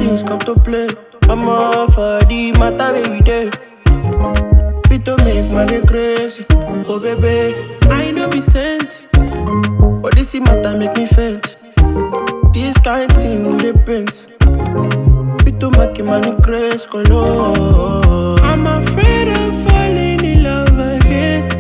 things come to play. I'm all for the matter every day. Fit to make money crazy. Oh baby, I know be sent. But this matter make me faint. This kind thing with the prince. Fit to make money crazy. Color. I'm afraid of falling in love again.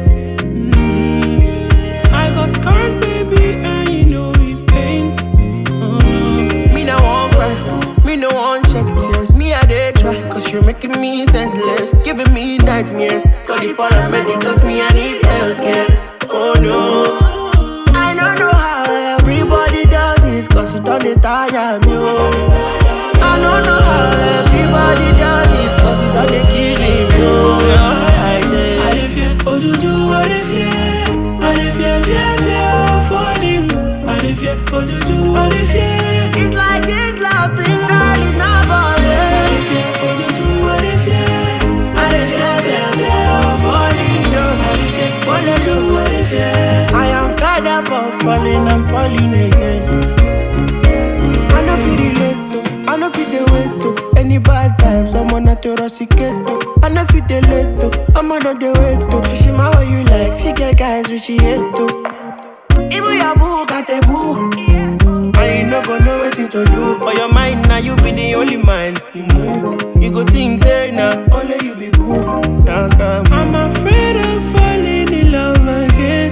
Mm. I got scars, baby, and you know it pains. Oh no. Me no want cry, me no want shed tears. Me I dey try, cause you're making me senseless, giving me nightmares. Call the paramedics, me I need healthcare. Oh no. I don't know how everybody does it, cause it don't dey tire me. Oh. I don't know how everybody does it, cause it don't dey kill me. Oh. Yeah, I say, I dey fear, ojuju, I dey fear. I dey fear, fear, fear of falling. I dey fear, ojuju, I dey fear. it's like this love thing, girl, is not for I me. dey fear, ojuju, I dey fear. I dey fear, fear, fear of falling. No, I dey fear, ojuju, I dey fear. I am fed up of falling, I'm falling again. I know feel relate to, I know feel the wait to any bad times. I'm on a terroricate to, I know feel the late to, I'm on the way to. She my way you like, figure guys which she hate to. Even your boo got a boo. And you no go know what to do. For your mind now, you be the only mind. You move, you go think say now, only you be boo. Dance come. I'm afraid of falling in love again.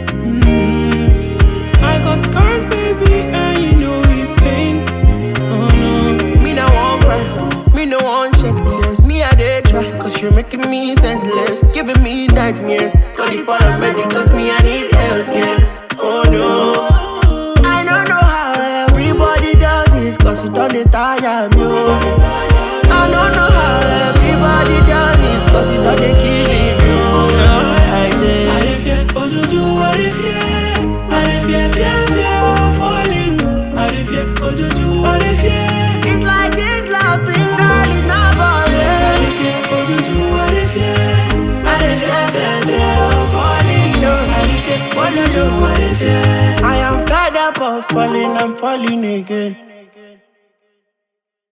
Mm. I got scars, baby, and you know it pains. Oh no. Me no want cry, me no want shed tears. Me I dey try, cause you're making me senseless, giving me nightmares. Call the paramedics, me I need healthcare. Oh no, I don't know how everybody does it, cause it don't dey tire me. Oh. I don't know how everybody does it, cause it don't dey kill me. Oh. Yeah, I say, I dey fear, ojuju, I dey fear. I dey fear, fear, fear of falling. I dey fear, ojuju, I dey fear. it's like this love thing, girl, is not for I me. dey fear, ojuju, I dey fear. I dey fear, fear, fear of falling. No, I dey fear, ojuju, I dey fear. I am fed up of falling, I'm falling again.